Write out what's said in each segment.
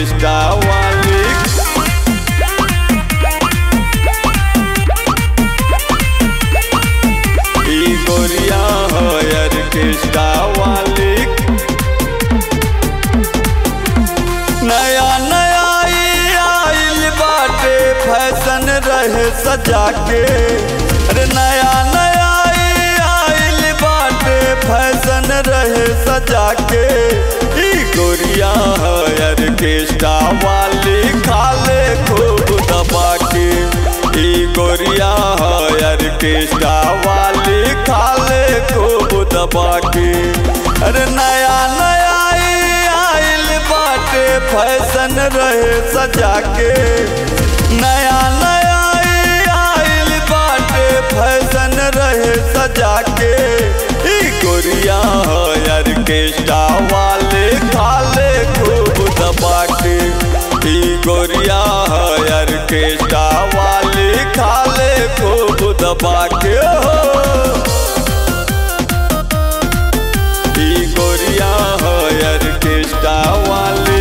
orchestra वाली ई गोरिया हो ऑर्केस्ट्रा वाली नया नया ई आइल बाटे फैशन रहे सजा के अरे नया नया ई आइल बाटे फैशन रहे सजा के ई गोरिया है ऑर्केस्ट्रा वाली खाले खूब दबा के ई गोरिया है ऑर्केस्ट्रा वाली खाले खूब दबा के अरे नया नया ई आइल बाटे फैशन रहे सजा के नया नया ई आइल बाटे फैशन रहे सजा के ई गोरिया है ऑर्केस्ट्रा वाले खाले खूब दबा के ई गोरिया है ऑर्केस्ट्रा वाले खाले खूब दबा के हो ई गोरिया है ऑर्केस्ट्रा वाली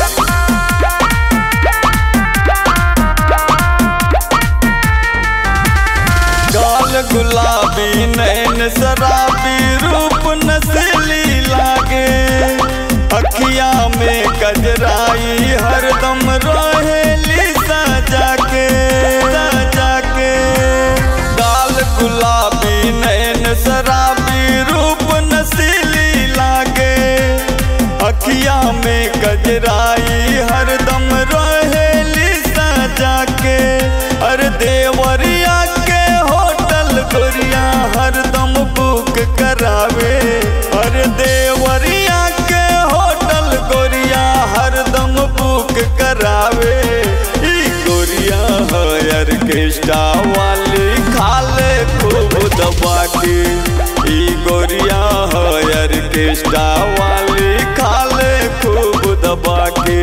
गाल गुलाबी नैन शराबी रूप नस्ली लागे अखिया में गजराई हरदम रहेली सजा के सजा के गाल गुलाबी नैन शराबी रूप नस्ली लागे अखिया में गजराई हरदम रहेली सजा के अरे देवरिया के होटल गोरिया हरदम बुक करावे अरे देवरिया के होटल गोरिया हरदम बुक करावे ई गोरिया है ऑर्केस्ट्रा वाली खाले खूब दबा के ई गोरिया है ऑर्केस्ट्रा वाली खाले खूब दबा के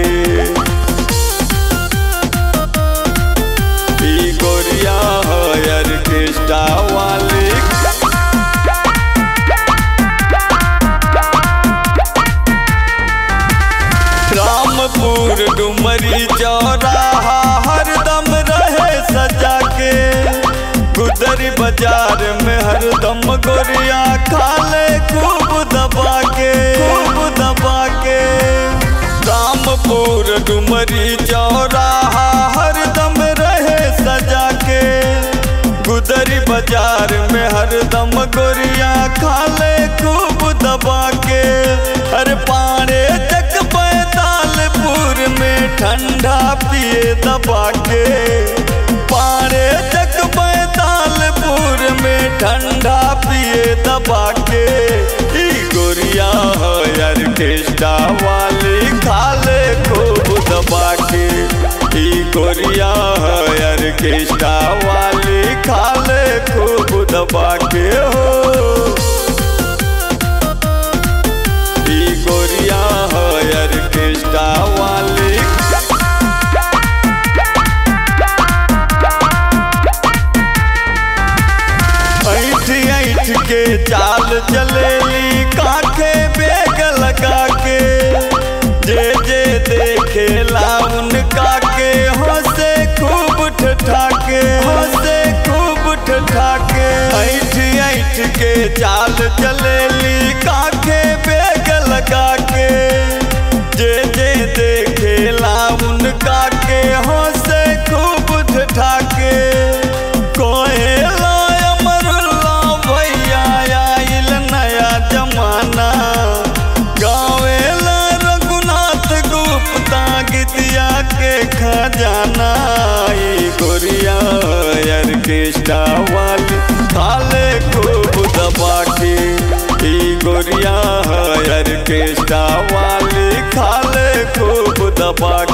ई गोरिया है ऑर्केस्ट्रा वाली रामपुर डुमरी चौराहा हरदम रहे सजा के गुदरी बाजार में हरदम गोरिया खाले खूब दबा के खूब दबा के रामपुर डुमरी चौराहा हरदम रहे सजा के गुदरी बाजार में हरदम गोरिया खाले खूब दबा के हर पारे तक बैतालपुर में ठंडा पिए दबा के पारे तक बैतालपुर में ठंडा पिए दबा के ई गोरिया है ऑर्केस्ट्रा वाली खाले खूब दबा के ई गोरिया है ऑर्केस्ट्रा वाली खाले खूब दबा के हो ई गोरिया है ऑर्केस्ट्रा वाली ऐठ ऐठ के चाल चलेली काखे बेग लगा के जे जे देखे उनका के हंसे खूब ठठाके हंसे खूब ठठाके ऐठ ऐठ के चाल चलेली काखे बेग लगा के जे जे देखे उनका के हंसे खूब ठठाके कोहेला अमरुल्ला भैया आइल नया जमाना गावेला रघुनाथ गुप्ता गीतिया के खजाना ई गोरिया ऑर्केस्ट्रा वाली खाले खूब दबा के ई गोरिया ऑर्केस्ट्रा वाली खाले खूब दबा